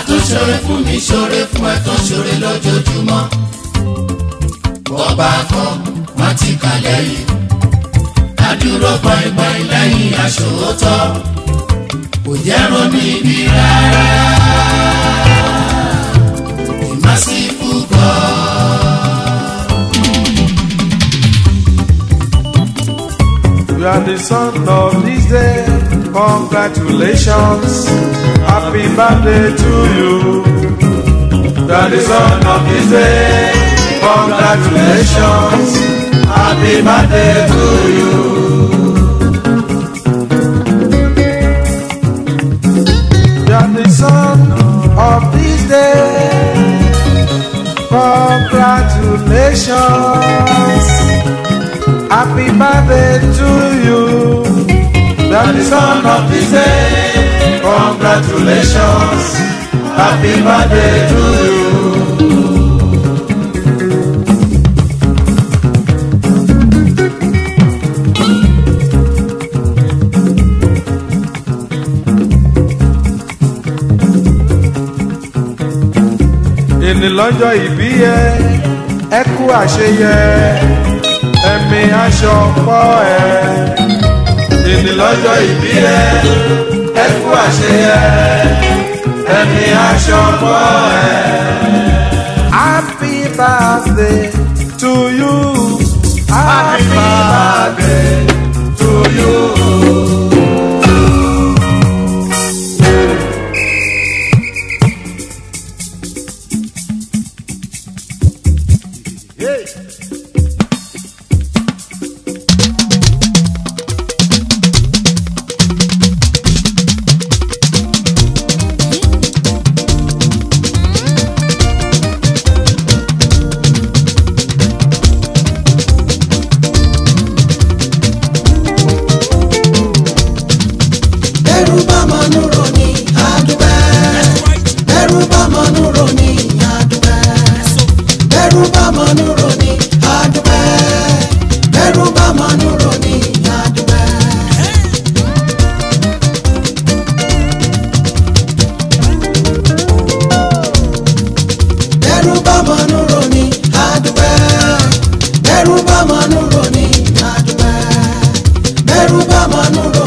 àtúnṣore fún mi ṣore fún ẹ tó ṣore lójoojúmọ́ bọ́ba kan wọ́n ti kà lẹ́yìn adúró gbọ̀ngbọ̀n lẹ́yìn aṣòótọ́ kò jẹ́ ronú ibi rárá ìmásífù God. You are the son of this day. Congratulations. Happy birthday to you. You are the son of this day. Congratulations. Happy birthday to you. You are the son of this day. Congratulations. Happy birthday to you. That is son of this day. Congratulations. Happy birthday to you. Èní lọ́jọ́ ìbí ẹ, ẹ kú àṣeyẹ ẹ̀mí aṣọ pọ̀ ẹ̀. Èní lọ́jọ́ ìbí ẹ, ẹ kú àṣeyẹ, ẹ̀mí aṣọ pọ̀ ẹ̀. Happy birthday to you. Happy birthday to you. Bẹ́rù bá mọ̀nú ròní àdúpẹ́. Bẹ́rù bá mọ̀nú ròní àdúpẹ́. Bẹ́rù bá mọ̀nú ròní àdúpẹ́. Bẹ́rù bá mọ̀nú ròní àdúpẹ́. Bẹ́rù bá mọ̀nú ròní àdúpẹ́. Bẹ́rù bá mọ̀nú ròní àdúpẹ́. Bẹ́rù bá mọ̀nú ròní.